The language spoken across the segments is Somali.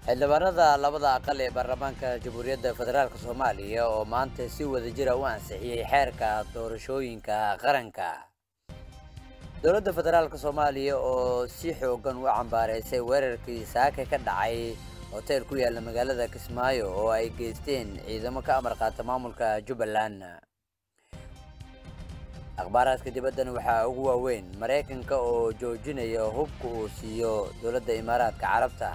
xildhibaanada labada aqal ee baarlamaanka jamhuuriyadda federaalk soomaaliya oo maanta si wadajira u ansixiyey xeerka doorashooyinka qaranka dowladda federaalk soomaaliya oo si xoogan u cambaaraysay weerarkii saaka ka dhacay hoteel ku yaalla magaalada kismaayo oo ay geysteen ciidamo ka amar qaata maamulka jubbaland akhbaaraadka dibaddan waxaa ugu waaweyn maraykanka oo joojinaya hubka uu siiyo dowladda imaaraadka carabta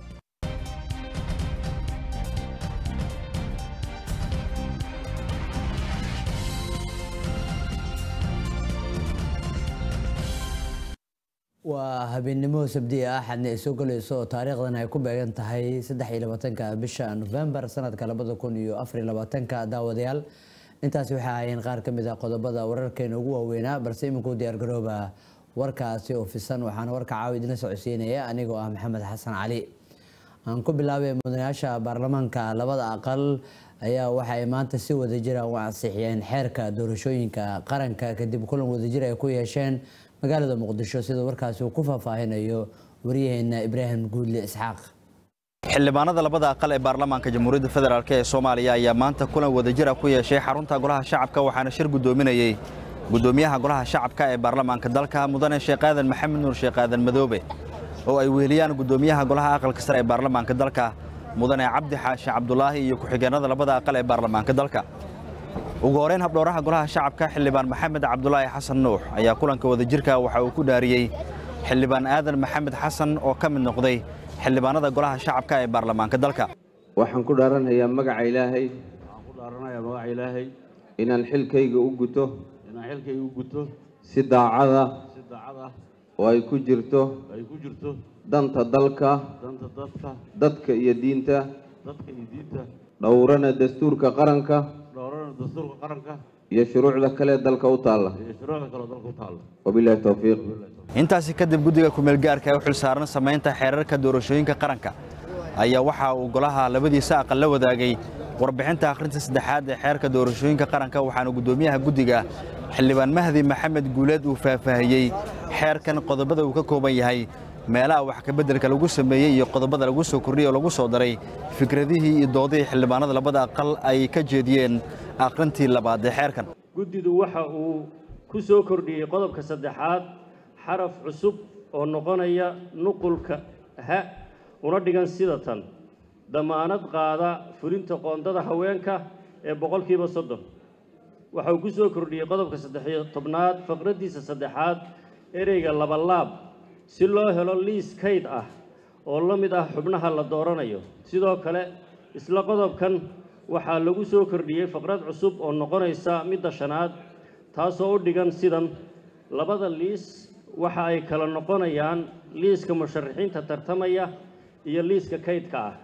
waa habeennimo sabdi ah axadna ay soo galayso oo taariikhdan ay ku beegan tahay saddex iyo labaatanka bisha nofembar sanadka labada kun iyo afar iyo labaatanka daawadayaal intaasi waxay ahaayeen qaar ka mid ah qodobada wararkeena ugu waaweynaa balse iminkuu diyaargarooba warkaasi oo fisan waxaana warka caawa idina socodsiinaya anigoo ah maxamed xasan cali aan ku bilaabay mudanayaasha baarlamaanka labada aqal ayaa waxa ay maanta si wadajira u ansixiyeen xeerka doorashooyinka qaranka kadib kulan wadajir ay ku yeesheen magaalada muqdisho sida warkaasi uu ku faahfaahinayo waryaheena ibraahim guudle isxaaq xildhibaanada labada aqal ee baarlamaanka jamhuuriyadda federaalk ee soomaaliya ayaa maanta kulan wadajira ku yeeshay xarunta golaha shacabka waxaana shir guddoominayey guddoomiyaha golaha shacabka ee baarlamaanka dalka mudane sheekh aadan maxamed nuur sheekh aadan madoobe oo ay weheliyaan guddoomiyaha golaha aqalka sare ee baarlamaanka dalka mudane cabdi xaashi cabdulaahi iyo ku-xigeenada labada aqal ee baarlamaanka dalka ugu horeyn habdhowraha golaha shacabka xildhibaan maxamed cabdulaahi xasan nuux ayaa kulanka wadajirka waxa uu ku dhaariyey xildhibaan aadan maxamed xasan oo ka mid noqday xildhibaanada golaha shacabka ee baarlamaanka dalka waxaan ku dhaaranayaa magaca ilaahay waxaan ku dhaaranayaa magaca ilaahay inaan xilkayga u guto inaan xilkayga u guto si daacada si daacad ah oo ay ku jirto ay ku jirto danta dalka danta dadka dadka iyo diinta dadka iyo diinta dhowrana dastuurka qaranka dhowrana dastuurka qaranka iyo shuruucda kale dalka u taalla iyo shuruucda kale oo dalka u taalla wabilaahi towfiiq intaasi kadib guddiga kumeelgaarka ee u xilsaaran samaynta xeerarka doorashooyinka qaranka ayaa waxa uu golaha labadiisa aqal la wadaagay warbixinta akhrinta saddexaad ee xeerka doorashooyinka qaranka waxaana guddoomiyaha guddiga xildhibaan mahdi maxamed guuleed uu faahfaahiyey xeerkan qodobada uu ka kooban yahay meelaha wax kabeddelka lagu sameeyey iyo qodobada lagu soo kordhiyey oo lagu soo daray fikradihii iyo doodihii xildhibaanada labada aqal ay ka jeediyeen akhrintii labaad ee xeerkan guddidu waxa uu ku soo kordhiyey qodobka saddexaad xaraf cusub oo noqonaya nuqulka ha una dhigan sida tan damaanad qaada fulinta qoondada haweenka ee boqolkiiba soddon waxa uu ku soo kordhiyey qodobka saddexiyo tobnaad faqraddiisa saddexaad ereyga labalaab si loo helo liis kayd ah oo la mid ah xubnaha la dooranayo sidoo kale isla qodobkan waxaa lagu soo kordhiyey faqrad cusub oo noqonaysa midda shanaad taasoo u dhigan sidan labada liis waxa ay kala noqonayaan liiska musharaxiinta tartamaya iyo liiska kaydka ah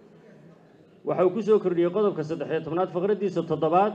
waxa uu ku soo kordhiyey qodobka saddexiyo tobnaad faqraddiisa toddobaad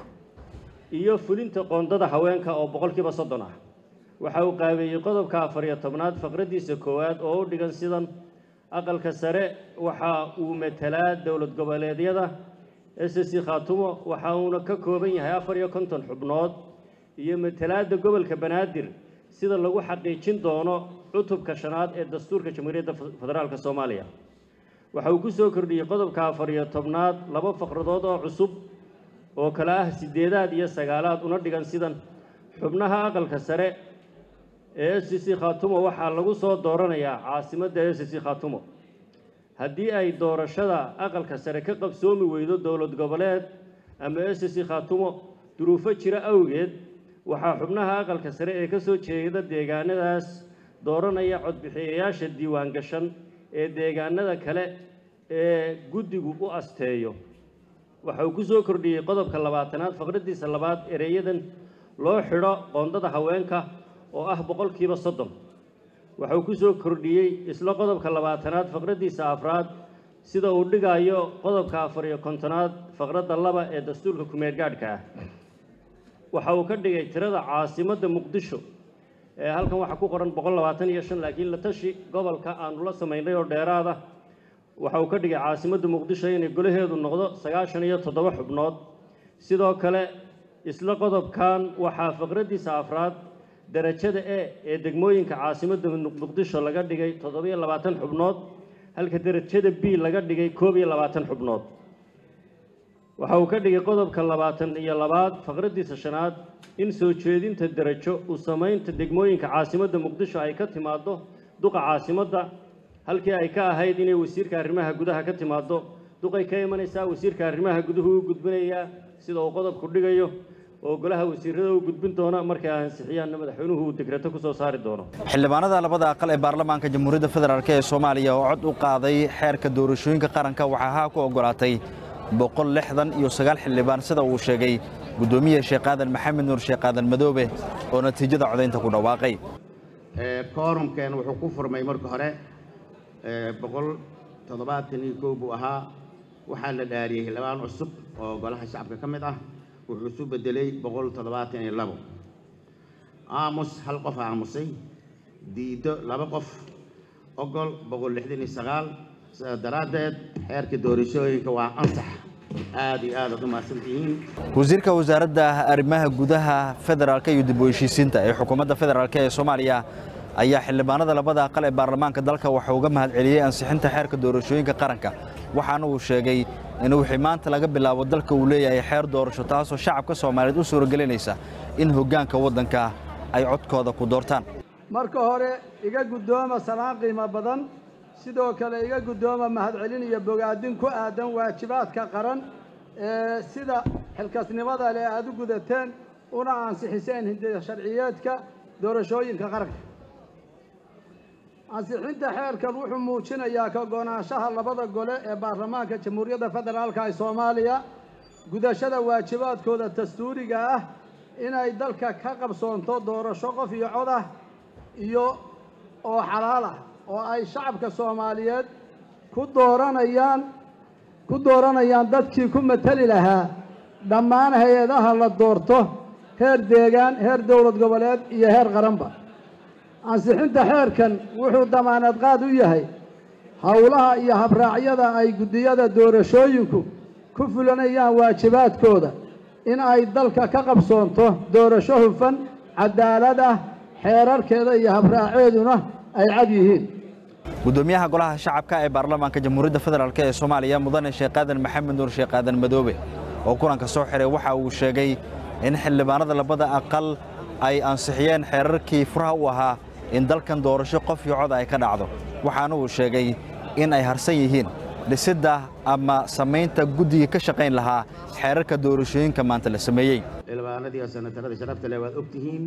iyo fulinta qoondada haweenka oo boqolkiiba soddon ah waxa uu qaabeeyey qodobka afariyo tobnaad faqraddiisa koowaad oo u dhigan sidan aqalka sare waxa uu metelaa dowlad goboleedyada s c khaatumo waxa uuna ka kooban yahay afar iyo konton xubnood iyo matalaadda gobolka banaadir sida lagu xaqiijin doono cutubka shanaad ee dastuurka jamhuuriyadda federaalk soomaaliya waxa uu ku soo kordhiyey qodobka afar iyo tobnaad laba faqradood oo cusub oo kale ah sideedaad iyo sagaalaad una dhigan sidan xubnaha aqalka sare ee s c khaatumo waxaa lagu soo dooranayaa caasimadda s c khaatumo haddii ay doorashada aqalka sare ka qabsoomi weydo dowlad goboleed ama s c khaatumo duruufo jira awgeed waxaa xubnaha aqalka sare ee ka soo jeeda deegaanadaas dooranaya codbixiyayaasha diiwaan gashan ee deegaanada kale ee guddigu u asteeyo waxa uu ku soo kordhiyey qodobka labaatanaad faqraddiisa labaad ereyadan loo xidho qoondada haweenka oo ah boqolkiiba soddon waxa uu ku soo kordhiyey isla qodobka labaatanaad faqraddiisa afraad sida uu dhigayo qodobka afar iyo kontonaad faqradda laba ee dastuurka kumeelgaadhka ah waxa uu ka dhigay tirada caasimadda muqdisho ee halkan waxaa ku qoran boqol labaatan iyo shan laakiin la tashi gobolka aanu la samaynay oo dheeraada waxa uu ka dhigay caasimadda muqdisho inay golaheedu noqdo sagaashan iyo toddoba xubnood sidoo kale isla qodobkan waxaa faqraddiisa afraad darajada e ee degmooyinka caasimadda muqdisho laga dhigay toddobiyo labaatan xubnood halka derajada b laga dhigay koob iyo labaatan xubnood waxa uu ka dhigay qodobka labaatan iyo labaad faqraddiisa shanaad in soo jeedinta derajo u samaynta degmooyinka caasimadda muqdisho ay ka timaaddo duqa caasimadda halkii ay ka ahayd inay wasiirka arrimaha gudaha ka timaaddo duqay ka imanaysaa wasiirka arrimaha guduhu u gudbinayaa sida uu qodobku dhigayo oo golaha wasiirada u gudbin doona markay ansixiyaan madaxweynuhu uu dekreto ku soo saari doono xildhibaanada labada aqal ee baarlamaanka jamhuuriyadda federaalk ee soomaaliya oo cod u qaaday xeerka doorashooyinka qaranka waxaa haa ku oggolaatay boqol lixdan iyo sagaal xildhibaan sida uu sheegay guddoomiye sheekh aadan maxamed nuur sheekh aadan madoobe oo natiijada codaynta ku dhawaaqay koorumkeen wuxuu ku furmay marka hore boqol toddobaatan iyo kow buu ahaa waxaa la dhaariyey xildhibaan cusub oo golaha shacabka ka mid ah wuxuu isu bedelay boqol toddobaatan iyo labo aamus hal qof aamusay diido laba qof ogol boqol lixdan iyo sagaal sidaa daraaddeed xeerka doorashooyinka waa ansax aad iyo aad aad u mahadsantihiin wasiirka wasaaradda arrimaha gudaha federaalka iyo dib u heshiisiinta ee xukuumadda federaalk ee soomaaliya ayaa xildhibaanada labada aqal ee baarlamaanka dalka waxaa uga mahad celiyey ansixinta xeerka doorashooyinka qaranka waxaana uu sheegay in wixii maanta laga bilaabo dalka uu leeyahay xeer doorasho taasoo shacabka soomaaliyeed u suuragelinaysa in hoggaanka waddanka ay codkooda ku doortaan marka hore iga guddooma salaan qiimo badan sidoo kale iga guddooma mahadcelin iyo bogaadin ku aadan waajibaadka qaran ee sida xilkasnimada leh aad u gudateen una ansixiseen hindiya sharciyeedka doorashooyinka qaranka ansixinta xeerkan wuxuu muujinayaa ka go'naanshaha labada gole ee baarlamaanka jamhuuriyadda federaalka ee soomaaliya gudashada waajibaadkooda dastuuriga ah inay dalka ka qabsoonto doorasho qof iyo cod ah iyo oo xalaal ah oo ay shacabka soomaaliyeed ku dooranayaan ku dooranayaan dadkii ku mateli lahaa dhammaan hay-adaha la doorto heer deegaan heer dowlad goboleed iyo heer qaranba ansixinta xeerkan wuxuu damaanad qaad u yahay howlaha iyo habraacyada ay guddiyada doorashooyinku ku fulanayaan waajibaadkooda in ay dalka ka qabsoonto doorasho hufan cadaalad ah xeerarkeeda iyo habraaceeduna ay cad yihiin guddoomiyaha golaha shacabka ee baarlamaanka jamhuuriyadda federaalk ee soomaaliya mudane sheekh aadan maxamed nuur sheekh aadan madoobe oo kulanka soo xiray waxa uu sheegay in xildhibaanada labada aqal ay ansixiyeen xeerarkii furaha u ahaa in dalkan doorasho qof iyo cod ay ka dhacdo waxaana uu sheegay in ay harsan yihiin dhisidda ama samaynta guddigii ka shaqayn lahaa xeerarka doorashooyinka maanta la sameeyey xildhibaanadii oo senatarada sharafta leh waad ogtihiin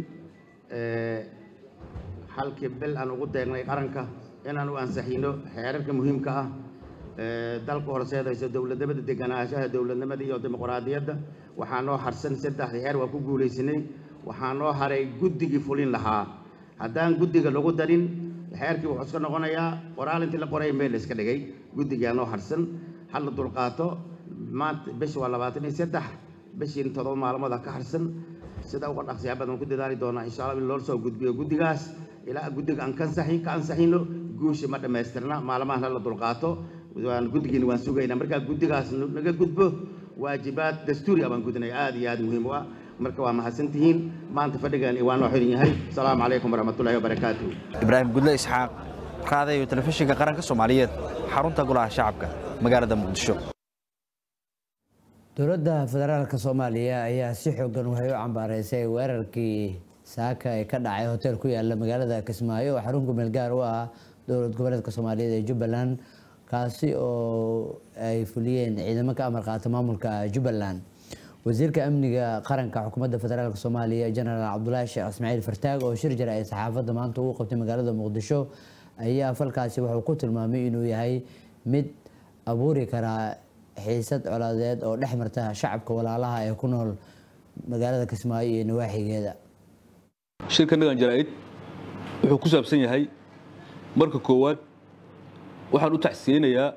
halkii bil aan ugu deegnay qaranka inaan u ansixino xeerarka muhiimka ah dalka horseedaysa dowladnimada deganaanshaha dowladnimada iyo dimuqraadiyadda waxaa noo harsan saddexda xeer waa ku guulaysanay waxaa noo haray guddigii fulin lahaa haddaan guddiga lagu darin xeerkii wuxuu iska noqonayaa qoraal intii la qoray meel la iska dhigay guddigaa noo harsan hal la dulqaato maanta bish waa labaatan iyo saddex bishiin todoba maalmood ha ka harsan sida uga dhaqsiyaa badan ku dadaali doonaa insha allah in loo soo gudbiyo guddigaas ilaa guddiga aan kansaxin ka ansaxino guusha ma dhammaystirna maalmahan la dulqaato waan guddigiina waan sugaynaa markaa guddigaas naga gudbo waajibaad dastuuri ah baan gudinaya aad iyo aad muhiim u ah marka waa mahadsantihiin maanta fadhigan waa noo xiran yahay asalaamu calaykum waraxmatullahi wabarakaatuh ibraahim gudle isxaaq qaadayo telefishinka qaranka soomaaliyeed xarunta golaha shacabka magaalada muqdisho dowladda federaalka soomaaliya ayaa si xoogan waxay u cambaareysay weerarkii saaka ee ka dhacay hotel ku yaala magaalada kismaayo oo xarun gumeel gaar u ah dowlad goboleedka soomaaliyeed ee jubbaland kaasi oo ay fuliyeen ciidamo ka amar qaata maamulka jubbaland wasiirka amniga qaranka xukuumadda federaalk soomaaliya jenaraal cabdulaahi sheekh ismaaciil fartaag oo shir jira ay saxaafadda maanta ugu qabtay magaalada muqdisho ayaa falkaasi wuxuu ku tilmaamay inuu yahay mid abuuri karaa xiisad colaadeed oo dhex marta shacabka walaalaha ee ku nool magaalada kismaayo iyo nawaaxigeeda shirka nagan jaraa'id wuxuu ku saabsan yahay marka koowaad waxaan u tacsiyeynayaa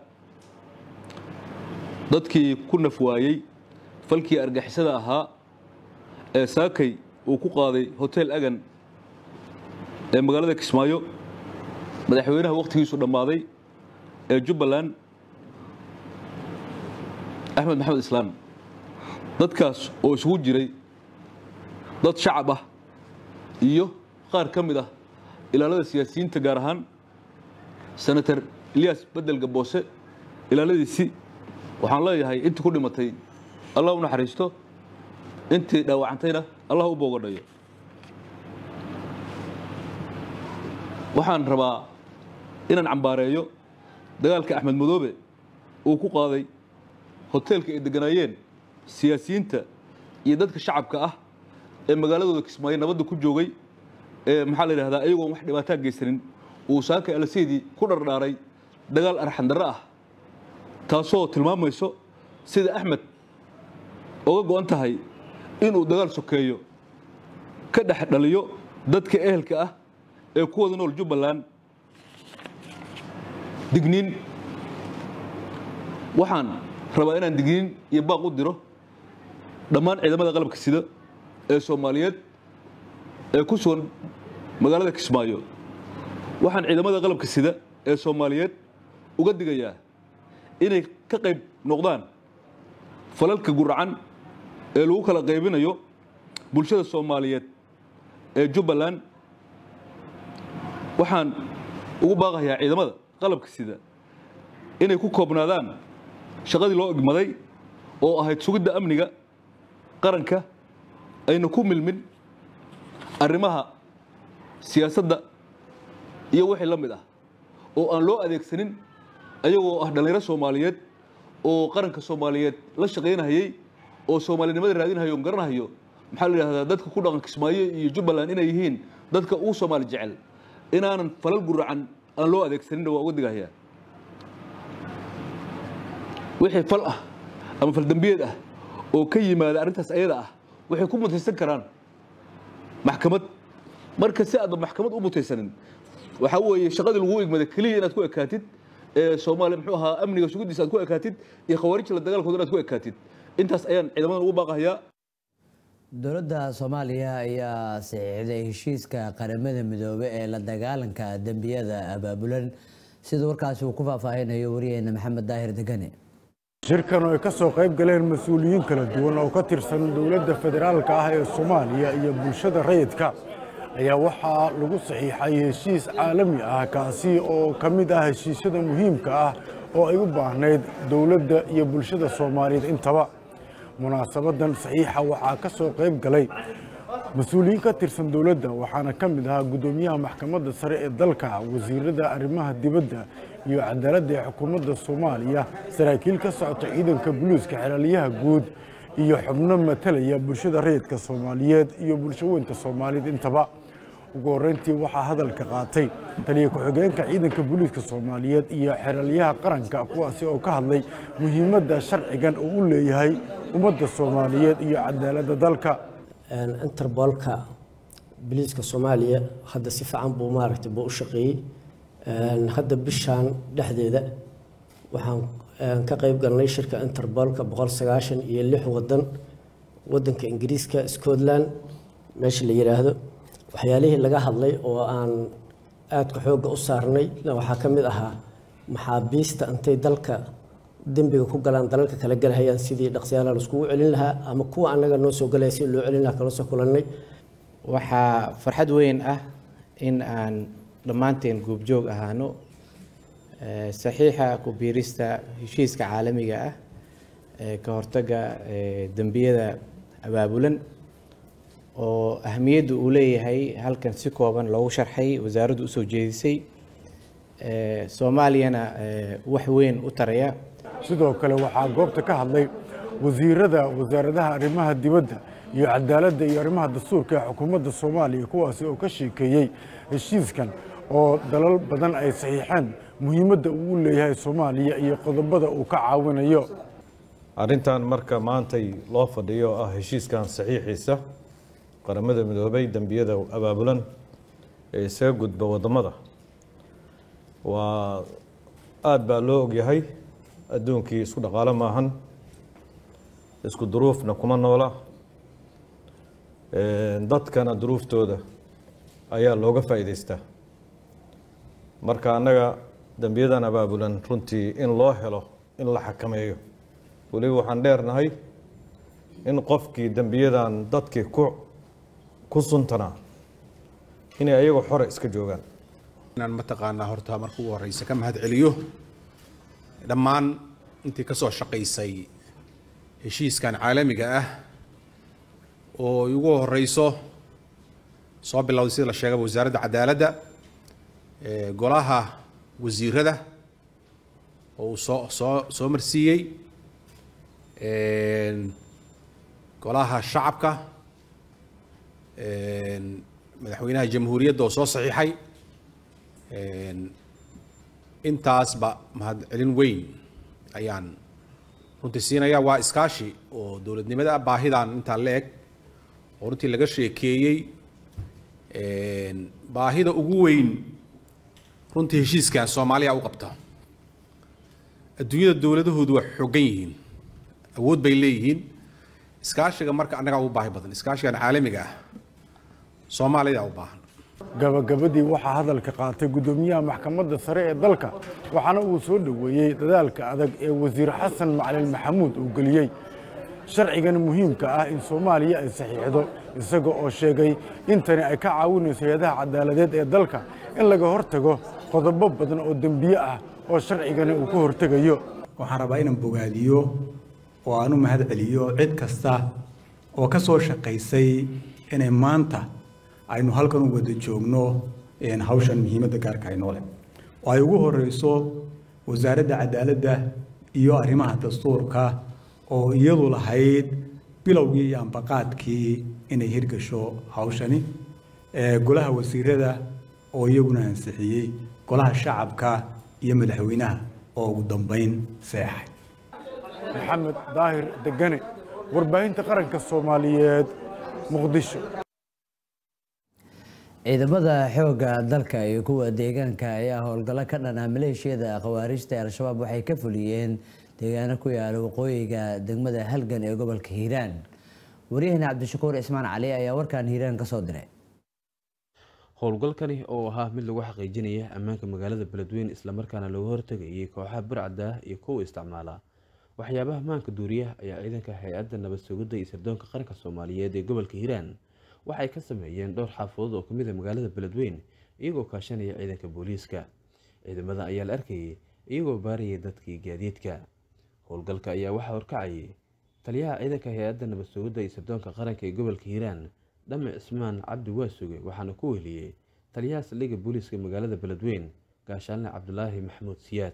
dadkii ku naf waayey falkii argixisada ahaa ee saakay uu ku qaaday hotel agan ee magaalada kismaayo madaxweynaha wakhtigiisu dhammaaday ee jubbaland axmed maxamed islaan dadkaas oo isugu jiray dad shacab ah iyo qaar ka mid ah ilaalada siyaasiyiinta gaar ahaan senator ilyas bedel gaboose ilaaladiisii waxaan leeyahay intii ku dhimatay allah u naxariisto intii dhaawacantayna allah u boogadhayo waxaan rabaa inaan cambaareeyo dagaalka axmed madoobe uu ku qaaday hoteelka ay degganaayeen siyaasiyiinta iyo dadka shacabka ah ee magaaladooda kismaayo nabadda ku joogay ee maxaa la yidhahdaa iyagoon wax dhibaataa geysanin uu saaka alaseydii ku dhardhaaray dagaal arxandarro ah taasoo tilmaamayso sida axmed oga go-an tahay inuu dagaal sokeeyo ka dhex dhaliyo dadka ehelka ah ee ku wada nool jubbaland digniin waxaan rabaa inaan digniin iyo baaq u diro dhammaan ciidamada qalabka sida ee soomaaliyeed ee ku sugan magaalada kismaayo waxaan ciidamada qalabka sida ee soomaaliyeed uga digayaa inay ka qayb noqdaan falalka guracan ee lagu kala qaybinayo bulshada soomaaliyeed ee jubbaland waxaan ugu baaqayaa ciidamada qalabka sida inay ku koobnaadaan shaqadii loo igmaday oo ahayd sugidda amniga qaranka ayna ku milmin arrimaha siyaasadda iyo wixii la mid ah oo aan loo adeegsanin ayagoo ah dhallinyaro soomaaliyeed oo qaranka soomaaliyeed la shaqaynahayey oo soomaalinimada raadinahayo on garanahayo maxaa la yidhahdaa dadka ku dhaqan kismaayo iyo jubbaland inay yihiin dadka ugu soomaali jecel inaanan falal guracan aan loo adeegsaninna waa uga digahayaa wixii fal ah ama faldembiyeed ah oo ka yimaada arrintaas ayada ah waxay ku mutaysan karaan maxkamad marka si aadba maxkamad u mutaysanin waxaa weeye shaqadii lagu igmada keliya inaad ku ekaatid ee soomaaliya muxuu ahaa amniga sugiddiisa aad ku ekaatid iyo khawaarijla dagaalkooda inaad ku ekaatid intaas ayaan ciidamadan ugu baaqahayaa dowladda soomaaliya ayaa saxiixday heshiiska qaramada midoobe ee la dagaalanka dembiyada abaabulan sida warkaasi uu ku faahfaahinayo wariyeena maxamed daahir degane shirkan oo ay ka soo qayb galeen mas-uuliyiin kala duwan oo ka tirsan dowladda federaalka ah ee soomaaliya iyo bulshada rayidka ayaa waxaa lagu saxiixay heshiis caalami ah kaasi oo ka mid ah heshiisyada muhiimka ah oo ay u baahnayd dowladda iyo bulshada soomaaliyeed intaba munaasabadan saxiixa waxaa ka soo qayb galay mas-uuliyiin ka tirsan dowladda waxaana ka mid ahaa guddoomiyaha maxkamadda sare ee dalka wasiirada arrimaha dibadda iyo cadaaladda ee xukuumadda soomaaliya saraakiil ka socota ciidanka buluuska xeraaliyaha guud iyo xubno matalaya bulshada rayidka soomaaliyeed iyo bulsho weynta soomaaliyeed intaba ugu horreyntii waxaa hadalka qaatay taliya ku-xigeenka ciidanka booliiska soomaaliyeed iyo xeraalyaha qaranka kuwaasi oo ka hadlay muhiimadda sharcigan uu u leeyahay ummadda soomaaliyeed iyo cadaaladda dalka interbolka booliiska soomaaliya hadda si fiican buu maaragtay buu u shaqeeyey hadda bishaan dhexdeeda waxaan ka qayb galnay shirka interbolka boqol sagaashan iyo lix wadan wadanka ingiriiska scotland meesha la yidhaahdo waxyaalihii laga hadlay oo aan aadka xoogga u saarnay waxaa ka mid ahaa maxaabiista intay dalka dembiga ku galaan dalalka kala galhayaan sidii dhaqsiyaala laiskugu celin lahaa ama kuwa annaga noo soo galaya si loo celin lahaa kala soo kulannay waxaa farxad weyn ah in aan dhammaanteen guubjoog ahaano saxiixa ku biirista heshiiska caalamiga ah ee ka hortagga dembiyada abaabulan oo ahamiyadda uu leeyahay halkan si kooban loogu sharxay wasaaraddu usoo jeedisay soomaaliyana wax weyn u taraya sidoo kale waxaa goobta ka hadlay wasiirada wasaaradaha arrimaha dibadda iyo cadaaladda iyo arrimaha dastuurka ee xukuumadda soomaaliya kuwaasi oo ka sheekeeyey heshiiskan oo dalal badan ay saxiixeen muhiimadda uu u leeyahay soomaaliya iyo qodobada uu ka caawinayo arrintan marka maantay loo fadhiyo ah heshiiskan saxiixiisa qaramada midoobay dembiyada abaabulan ee isaga gudba waddamada waa aada baa loo ogyahay adduunkii isku dhaqaalo maahan isku duruufna kuma noola dadkana duruuftooda ayaa looga faa'iidaystaa marka annaga dembiyadan abaabulan runtii in loo helo in la xakameeyo weliba waxaan dheernahay in qofkii dembiyadan dadkii ku ku suntanaa inay ayagoo xore iska joogaan inaan mataqaanaa horta marka ugu horeysa ka mahad celiyo dhammaan intii ka soo shaqaysay heshiiskan caalamiga ah oo ugu horeyso soo bilowday sida la sheegaba wasaaradda cadaaladda ee golaha wasiirada oo uu soo soo soo marsiiyey een, golaha shacabka een, madaxweynaha jamhuuriyadda oo soo saxiixay een, intaasba mahadcelin weyn ayaan runtii siinayaa waa iskaashi oo dowladnimada baahidan intaa la eg oo runtii laga sheekeeyey een, baahida ugu weyn runtii heshiiskan soomaaliya u qabta adduunyada dowladahoodu waa xooggan yihiin awood bay leeyihiin iskaashiga marka annagaa ugu baahi badan iskaashigan caalamiga ah soomaalida u baahan gabagabadii waxaa hadalka qaatay guddoomiyaha maxkamadda sare ee dalka waxaana uu soo dhoweeyey dadaalka adag ee wasiir xasan macalin maxamuud uu geliyey sharcigan muhiimka ah in soomaaliya ay saxiixdo isaga oo sheegay in tani ay ka caawinayso hay-adaha cadaaladeed ee dalka in laga hortago qodobo badan oo dembiye ah oo sharcigani uu ka hortegayo waxaan rabaa inaan bogaadiyo oo aan u mahad celiyo cid kasta oo ka soo shaqaysay inay maanta aynu halkan u wada joogno een, hawshan muhiimadda gaarka ay noole oo ay ugu horeyso wasaaradda cadaaladda iyo arrimaha dastuurka oo iyadu lahayd bilowgii iyo ambaqaadkii inay hirgasho hawshani ee, golaha wasiirada oo iyaguna ansixiyey golaha shacabka iyo madaxweynaha oo ugu dambeyn seexay maxamed daahir degane warbaahinta qaranka soomaaliyeed muqdisho ciidamada xoogga dalka iyo kuwa deegaanka ayaa howlgallo ka dhan ah maleeshiyada khawaarijta ee al-shabaab waxay ka fuliyeen deegaano ku yaala waqooyiga degmada halgan ee gobolka hiiraan waryaheena cabdishakuur ismaan cali ayaa warkan hiiraan ka soo diray howlgalkani oo ahaa mid lagu xaqiijinaya ammaanka magaalada beledweyne islamarkaana looga hortegayay kooxaha burcadda ah iyo kuwa isticmaala waxyaabaha maanka duuriyaha ayaa ciidanka hay-adda nabad sugidda iyo sirdoonka qaranka soomaaliyeed ee gobolka hiiraan waxay ka sameeyeen dhowr xaafadood oo kamid a magaalada beledweyne iyagoo kaashanaya ciidanka booliiska ciidamada ayaa la arkayay iyagoo baarayay dadkii gaadiidka howlgalka ayaa waxaa horkacayay taliyaha ciidanka hay-adda nabad sugidda iyo sirdoonka qaranka ee gobolka hiiraan dhame cismaan cabdi waasuge waxaana ku weheliyey taliyaha saldhigga booliiska magaalada beledweyne gaashaanle cabdulaahi maxamuud siyaad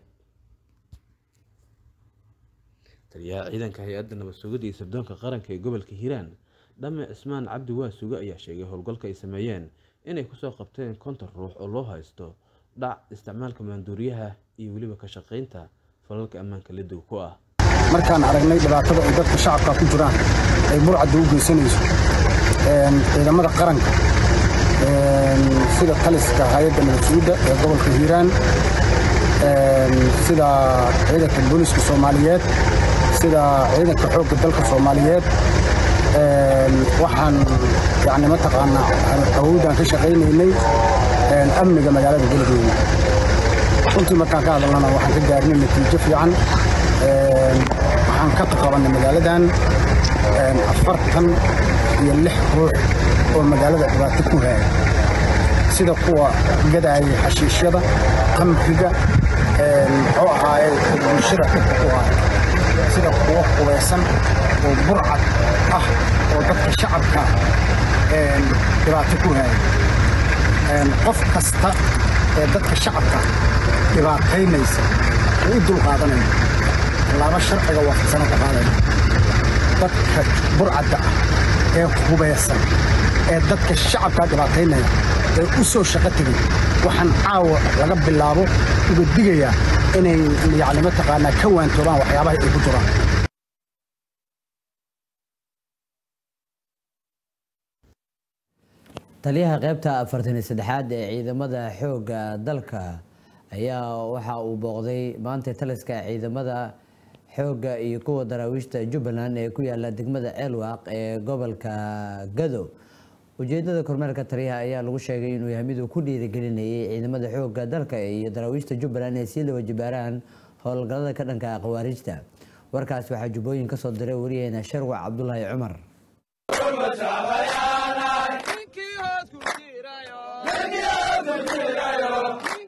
taliyaha ciidanka hay-adda nabad sugidda iyo sirdoonka qaranka ee gobolka hiiraan dhame cismaan cabdi waasuge ayaa sheegay howlgalka ay sameeyeen inay kusoo qabteen konton ruux oo loo haysto dhac isticmaalka maanduuriyaha iyo weliba ka shaqaynta falalka ammaanka lidiga ku ah markaan aragnay dhibaatada ay dadka shacabka ku jiraan ay burcadda u geysanayso een, ciidamada qaranka een, sida taliska hay-adda nabadsuudda ee gobolka hiiraan een, sida ciidanka booliiska soomaaliyeed sida ciidanka xoogga dalka soomaaliyeed een, waxaan yani mataqaanaa awoodaan ka shaqaynaynay een, amniga magaalada beledweyne runtii markaan ka hadalnana waxaan ka gaarnay natiijo fiican een, waxaan ka qabanay magaaladan een, afartan iyo lix ruux oo magaalada dhibaato ku haaya sida kuwa gadaaya xashiishyada qamriga een, muxuu ahaaye bulshada dhibka ku haya sida kuwa qubaysan oo burcad ah oo dadka shacabka een, dhibaato ku haya een, qof kasta ee dadka shacabka dhibaataynaysa oo u dulqaadanaya tallaabo sharciga waafaqsana ka qaadaya dadka burcadda ah ee hubaysan ee dadka shacabka dhibaataynaya ee u soo shaqo tegay waxaan caawa laga bilaabo uga digayaa inay yacni mataqaanaa ka waantoobaan waxyaabaha ay ku jiraan taliyaha qaybta afartan iyo saddexaad ee ciidamada xoogga dalka ayaa waxa uu booqday maanta taliska ciidamada xoogga iyo kuwa daraawiishta jubbaland ee ku yaala degmada ceelwaaq ee gobolka gado ujeedada kormeerka taliyaha ayaa lagu sheegay inuu yahay mid uu ku dhiirigelinayay ciidamada xoogga dalka iyo daraawiishta jubbaland ee sii laba jibaaraan howlgallada ka dhanka ah khawaarijta warkaas waxaa jubbooyin kasoo diray wariyaheena sharwac cabdulaahi cumar Thank you.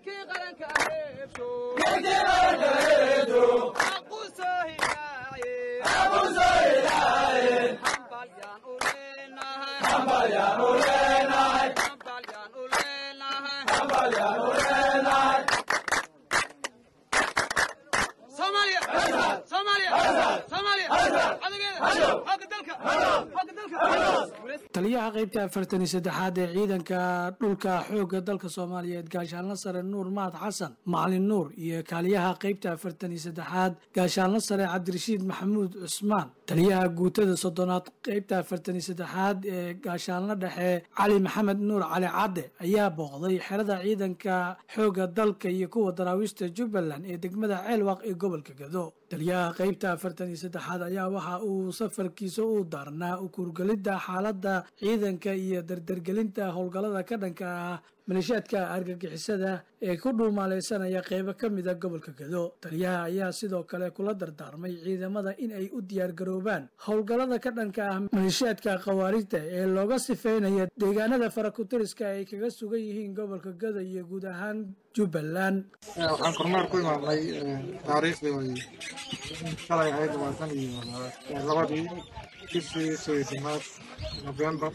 taliyaha qaybta afartan iyo saddexaad ee ciidanka dhulka xoogga dalka soomaaliyeed gaashaanla sare nuur mahad xasan macalin nuur iyo kaaliyaha qaybta afartan iyo saddexaad gaashaanla sare cabdirashiid maxamuud cusmaan taliyaha guutada soddonaad qaybta afartan iyo saddexaad ee gaashaanla dhexe cali maxamed nuur cali cadde ayaa booqday xerada ciidanka xoogga dalka iyo kuwa daraawiishta jubbaland ee degmada ceelwaq ee gobolka gado taliyaha qaybta afartan iyo saddexaad ayaa waxa uu safarkiisa u daarnaa ukurgelidda xaaladda ciidanka iyo dardargelinta howlgallada ka dhanka ah maleeshiyaadka argagixisada ee ku dhuumaaleysanaya qeybo ka mida gobolka gado taliyaha ayaa sidoo kale kula dardaarmay ciidamada in ay u diyaargaroobaan howlgallada ka dhanka ah maleeshiyaadka khawaarijta ee looga sifeynaya deegaanada farakutiriska ay kaga sugan yihiin gobolka gado iyo guud ahaan jubbaland waxaan kormeer ku imaadnay taariikhdii way shalay ahayd labaatan iyo labadii bishii soddonnaad nofembar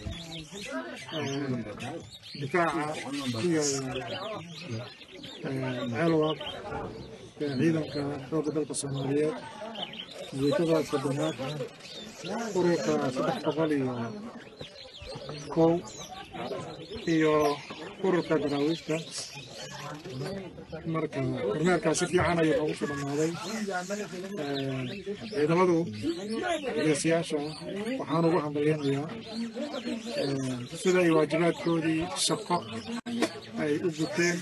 difaaca iyo ceelwaq ciidanka xoogga dalka soomaaliyeed guutada soddonaad ururka saddex boqol iyo kow iyo ururka daraawiishta marka kormeerkaas si fiican ayuu noogu soo dhammaaday ciidamadu geesiyaasha waxaan ugu hambalyanayaa sida ay waajibaadkoodii shaqo ay u guteen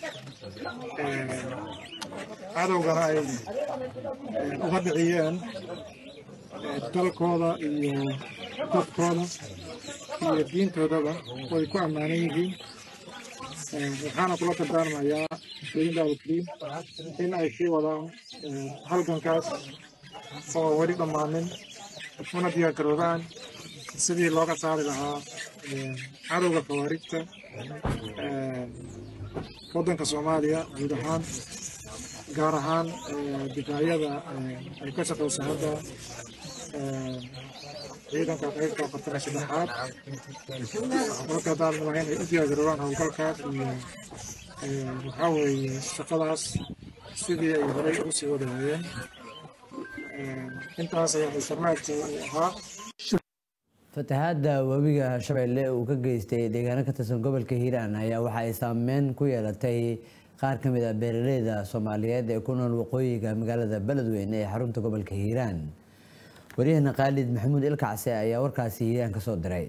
cadowgana ay uga dhiciyeen dalkooda iyo dadkooda iyo diintoodaba way ku ammaanan yihiin waxaana kula dardaarmayaa shaiinda alkariim in ay sii wadaan halgankaas oo weli dhammaanin una diyaargaroobaan sidii looga saari lahaa cadowga khawaarijta waddanka soomaaliya guud ahaan gaar ahaan difaacyada ay ka shaqaysa hadda ciidanka qaybta afartan iyo saddexaad kula dardaarmayaa inay u diyaargaroobaan howlgalkaas iyo waxaa weeye shaqadaas sidii ay horey ugu sii wadaayeen intaas ayaa mushamaadka uu ahaa fatahaadda webiga shabeelle uu ka geystay deegaano ka tirsan gobolka hiiraan ayaa waxa ay saameyn ku yeelatay qaar ka mid ah beeraleyda soomaaliyeed ee ku nool waqooyiga magaalada beledweyne ee xarunta gobolka hiiraan waryaheena khaalid maxamuud ilkacse ayaa warkaasi hiiraan ka soo diray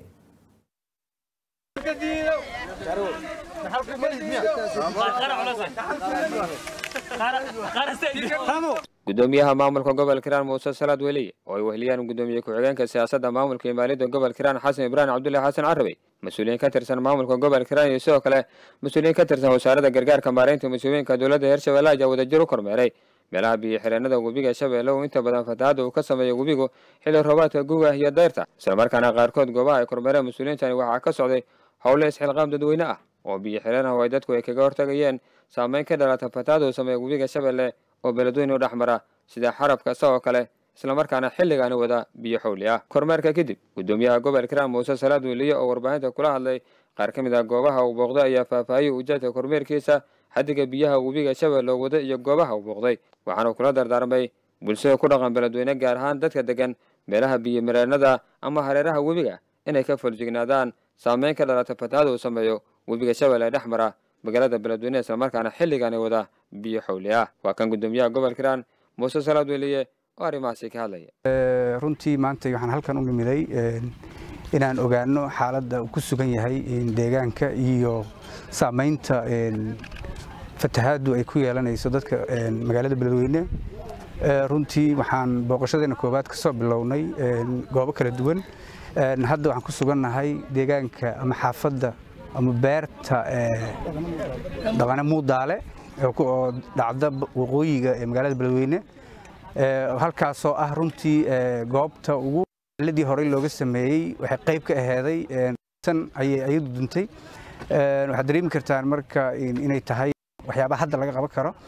gudoomiyaha maamulka gobolka hiiraan muuse salaad weliye oo ay weheliyaan gudoomiye ku-xigeenka siyaasadda maamulka iyo maaliyadda gobolka hiiraan xasan ibraahim cabdullahi xasan carabi mas-uuliyiin ka tirsan maamulka gobolka hiiraan iyo sidoo kale mas-uuliyiin ka tirsan wasaaradda gargaarka maareynta mas-uuliyiinka dowladda hirshabelle ayaa wadajir u kormeeray meelaha biyo xireenada webiga shabeelle uu inta badan fatahaadda uu ka sameeyo webigu xilli roobaadka guga iyo dayrta islamarkaana qaarkood goobaha ay kormeereen mas-uuliyiintani waxaa ka socday howle isxilqaam dadweyne ah oo biyo xireen ah oo ay dadku ay kaga hortagayeen saameyn ka dhalata fatahaadda uu sameeya webiga shabeelle oo beledweyne u dhex mara sida xarab kasta oo kale islamarkaana xilligaani wada biyo xowli ah kormeerka kadib gudoomiyaha gobolka hiiraan muuse salaad weliye oo warbaahinta kula hadlay qaar ka mid ah goobaha uu booqday ayaa faahfaahiyey ujeedka kormeerkiisa xaddiga biyaha webiga shabeelle oo wada iyo goobaha uu booqday waxaana kula dardaarmay bulshada ku dhaqan beledweyne gaar ahaan dadka degan meelaha biyo mareenada ama hareeraha webiga inay ka foljignaadaan saameyn ka dhalata fatahaada uu sameeyo webiga shabeelle ee dhex mara magaalada beledweyne islamarkaana xilligaani wada biyo xowli ah waa kan gudoomiyaha gobolka hiiraan muuse salaad weliye oo arrimahaasi ka hadlaya runtii maanta waxaan halkan u nimiday inaan ogaano xaaladda uu ku sugan yahay deegaanka iyo saamaynta fatahaaddu ay ku yeelanayso dadka magaalada beledweyne runtii waxaan booqashadeena koowaad ka soo bilownay goobo kala duwan hadda waxaan ku sugannahay deegaanka ama xaafadda ama beerta dhaqane muudaale oo dhacda waqooyiga ee magaalada beledweyne halkaasoo ah runtii goobta ugu ladii horey looga sameeyey waxay qayb ka aheeday tan ayay ayadu duntay waxaad dareemi kartaan marka inay tahay waxyaabaha hadda laga qaban karo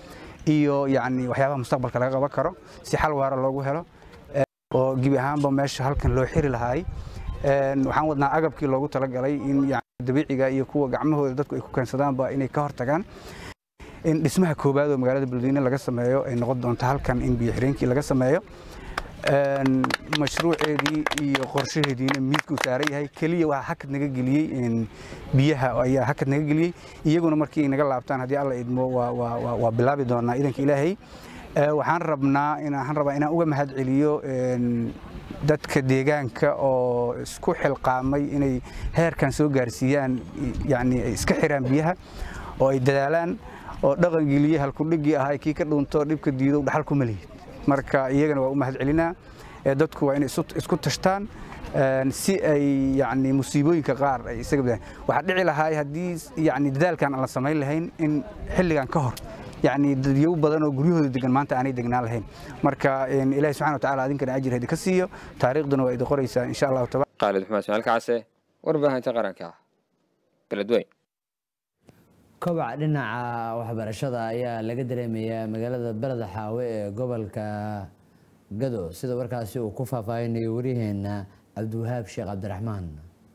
iyo yacni waxyaabaha mustaqbalka laga qaban karo si xal waara loogu helo oo gebi ahaanba meesha halkan loo xiri lahaay waxaan wadnaa agabkii loogu talagalay in dabiiciga iyo kuwa gacmahooda dadku ay ku keensadaanba inay ka hortagaan in dhismaha koowaad oo magaalada beledweyne laga sameeyo ay noqon doonto halkan in biyo xireenkii laga sameeyo mashruuceedii iyo qorshaheediina miidkuu saaran yahay keliya waxaa hakad naga geliyey biyaha ayaa hakad naga geliyey iyaguna markii ay naga laabtaan haddii alla idmo waa bilaabi doonaa idanka ilaahay waxaan rabnaa inaan rabaa inaan uga mahad celiyo dadka deegaanka oo isku xilqaamay inay heerkan soo gaarsiiyaan yani ay iska xiraan biyaha oo ay dadaalaan oo dhaqan geliyey halkudhigii ahaa kii ka dhunto dhibka diido dhaxal kuma lihid marka iyagana waa u mahad celinaa dadku waa inay isku tashtaan si ay yani musiibooyinka qaar ay isaga badaan waxaa dhici lahaa haddii yani dadaalkan aan la samayn lahayn in xilligan ka hor yani dadyow badan oo guryahooda degan maanta aanay degnaan lahayn marka ilaahi subxana watacaala adinkana ajir hadi ka siiyo taariikhduna waa idi qoraysaa insha allahu taala khaalid maxmed ismaail kacse warbaahinta qaranka beledweyn kobaca dhinaca waxbarashada ayaa laga dareemayaa magaalada beleda xaawe ee gobolka gado sida warkaasi uu ku faahfaahinayo waryaheena cabdiwahaab sheekh cabdiraxmaan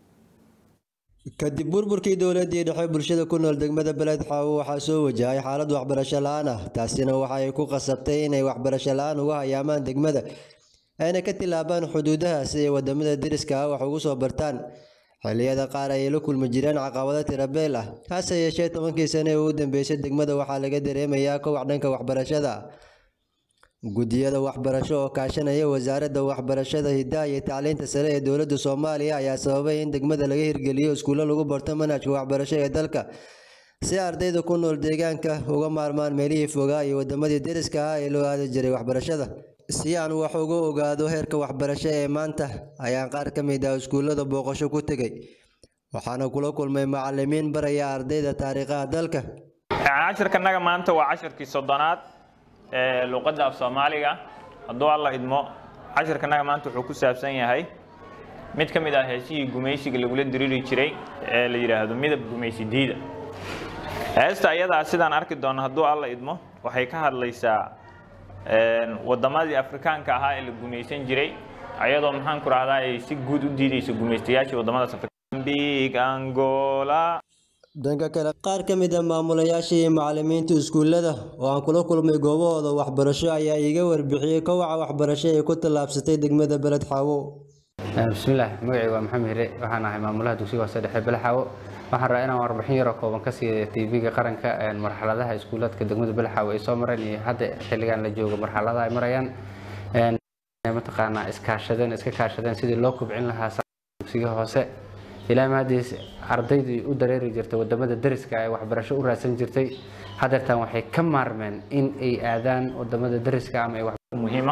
kadib burburkii dowladii dhexe bulshada ku nool degmada beled xaawo waxaa soo wajahay xaalad waxbarasho la-aan ah taasina waxa ay ku qasabtay inay waxbarasho la-aan uga hayaamaan degmada ayna ka tilaabaan xuduudaha si ay wadamada deriska ah wax ugu soo bartaan xilliyada qaar ayay la kulmi jireen caqabado tirabeel ah hase yeeshee tobankii sane ee ugu dambeysay degmada waxaa laga dareemayaa kowac dhanka waxbarashada guddiyada waxbarasho oo kaashanaya wasaaradda waxbarashada hidaha iyo tacliinta sare ee dowladda soomaaliya ayaa sababay in degmada laga hirgeliyo iskuulo lagu barto manhajka waxbarasho ee dalka si ardayda ku nool deegaanka uga maarmaan meelihii fogaa iyo wadamadii deriska ah ee loo aadi jiray waxbarashada si aan wax uga ogaado heerka waxbarasho ee maanta ayaan qaar ka mid ah iskuullada booqasho ku tegay waxaana kula kulmay macalimiin baraya ardayda taariikhaha dalka cashirkanaga maanta waa cashirkii soddonaad ee luqadda af soomaaliga hadduu alla idmo cashirkanaga maanta wuxuu ku saabsan yahay mid ka mid ah heesihii gumaysiga lagula diriiri jiray ee la yidhaahdo midab gumaysi diida heesta ayadaa sidaan arki doono hadduu alla idmo waxay ka hadlaysaa wadamadii afrikaanka ahaa ee la gumaysan jiray ayadoo maxaan ku rahdaa ay si guud u diideyso gumaystayaashii wadamadaas big angola dhanka kale qaar ka mid a maamulayaasha iyo macalimiinta iskuullada oo aan kula kulmay goobahooda waxbarasho ayaa iiga warbixiyey kowaca waxbarasho ee ku tallaabsatay degmada beled xaawo bismillaah magacii waa maxamed hire waxaan ahay maamulaha dugsiga hoose dhexe beled xaawo waxaan rabaa inaan warbixin yaroo kooban ka siiya tv-ga qaranka marxaladaha iskuulaadka degmada beled xaawo ay soo mareen iyo hadda xilligan la joogo marxaladaha ay marayaan mataqaanaa iskaashadeen iska kaashadeen sidii loo kubcin lahaa dugsiga hoose ilaa maadiis ardaydii u dareeri jirtay wadamada deriska ee waxbarasho u raadsan jirtay hadeertan waxay ka maarmeen in ay aadaan wadamada deriska ama ay muhiima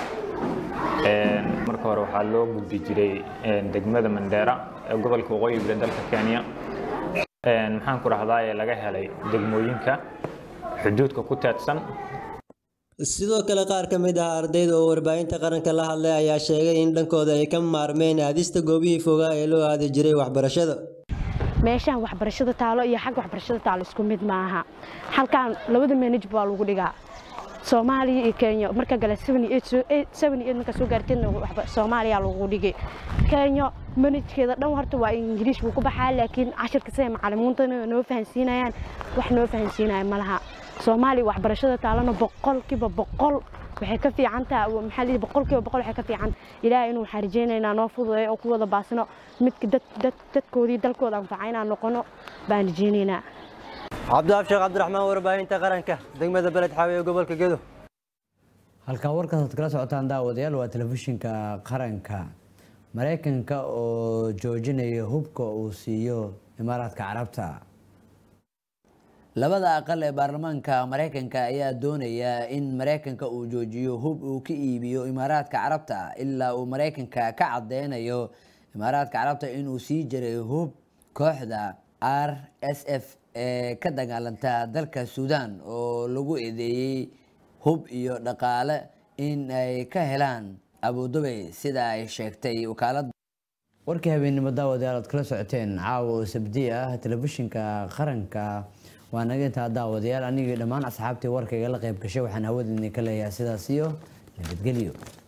marka hore waxaa loo gudbi jiray degmada mandheera ee gobolka waqooyi bari dalka kenya maxaan ku rahdaa ee laga helay degmooyinka xuduudka ku teedsan sidoo kale qaar ka mid ah ardayda oo warbaahinta qaranka la hadlay ayaa sheegay in dhankooda ay ka maarmeen aadista goobihii fogaa ee loo aadi jiray waxbarashada meeshaan waxbarashada taalo iyo xagga waxbarashada taalo isku mid maaha halkan labada manaj baa lagu dhigaa soomaaliya iyo kenya marka gale markaa soo gaarteedna soomaaliya lagu dhigay kenya manajkeeda dhan horta waa ingiriish buu ku baxaa laakiin cashirka siday macalimiintana noo fahansiinayaan wax noo fahansiinaya malaha soomaaliya waxbarashada taalana boqolkiiba boqol waxay ka fiican tahay maxaa lihi boqolkiiba boqol waxay ka fiican ilaahay inuu waxaan rajaynaynaa noo fududeeyo oo ku wada baasino midka dad dad dadkoodii dalkooda anfaca inaan noqono baan rajaynaynaa cabdiwaab sheekh cabdiraxmaan warbaahinta qaranka degmada beled xaawe ee gobolka gedo halkan warkaas aad kala socotaan daawadayaal waa telefishinka qaranka maraykanka oo joojinaya hubka uu siiyo imaaraadka carabta labada aqal ee baarlamaanka maraykanka ayaa doonaya in maraykanka uu joojiyo hub uu ka iibiyo imaaraadka carabta ilaa uu maraykanka ka cadeynayo imaaraadka carabta inuu sii jiray hub kooxda r s f ee ka dagaalanta dalka suudan oo lagu eedeeyey hub iyo dhaqaale in ay ka helaan abudubay sida ay sheegtay wakaalada warkii habeennimo daawadayaal aad kala socoteen caawa oo sabdi ah telefishinka qaranka waa naga intaa daawadayaal anigii dhammaan asxaabtii warkayga la qayb gashay waxaan hawada idinka leeyahay sidaas iyo nabadgelyo